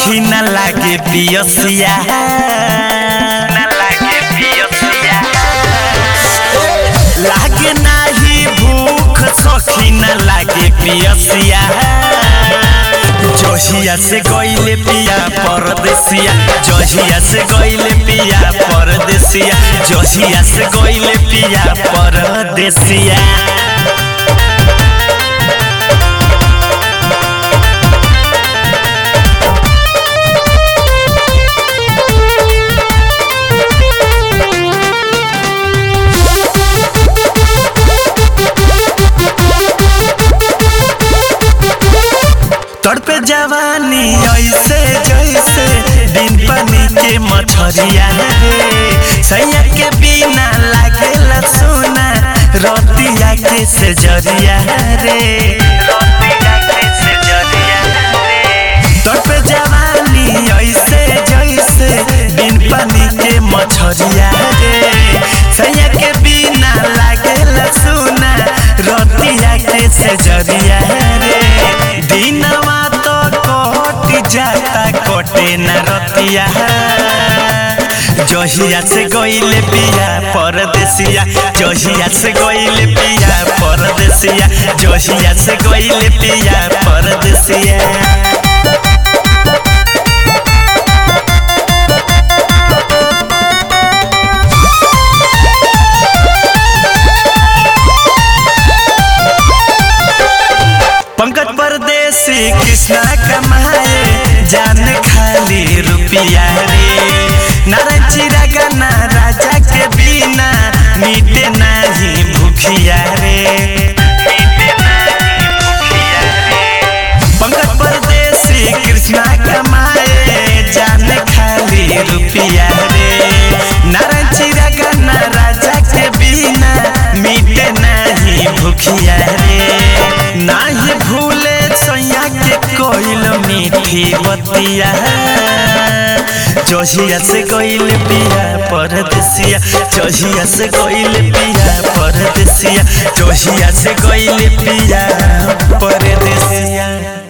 सखी न लागे पियसिया न लागे पियसिया लागे नाही भूख सखी न लागे पियसिया जहिया से गईले पिया परदेसिया जहिया से गईले पिया परदेसिया जहिया से गईले पिया परदेसिया तड़पे जवानी ऐसे जैसे दिन पानी के मछरिया रे सैया के बिना लागेला सोना रतिया के से जरिया रे रतिया के से जरिया रे तड़पे जवानी ऐसे जैसे दिन पानी के मछरिया रे सैया के बिना लागेला सोना रतिया के से जरिया रे दिनवा तो कट जाता कटे न रतिया जहिया से गईले पिया परदेसिया जहिया से गईले पिया परदेसिया जहिया से गईले पिया परदेसिया पंकज परदेसी कृष्णा कमाए जान खाली रुपिया रे नारायण चिरा गाना राजा के बिना मिटे नहीं भूखिया रे मिटे नहीं भूखिया रे पंकज परदेसी कृष्णा कमाए जान खाली रुपिया रे नारायण चिरा गाना राजा के बिना मिटे नहीं भूखिया रे नाही भूले सैया के कोइल मीठी बतिया जहिया से गइल पिया परदेसिया जहिया से गइल पिया परदेसिया जहिया से गइल पिया परदेसिया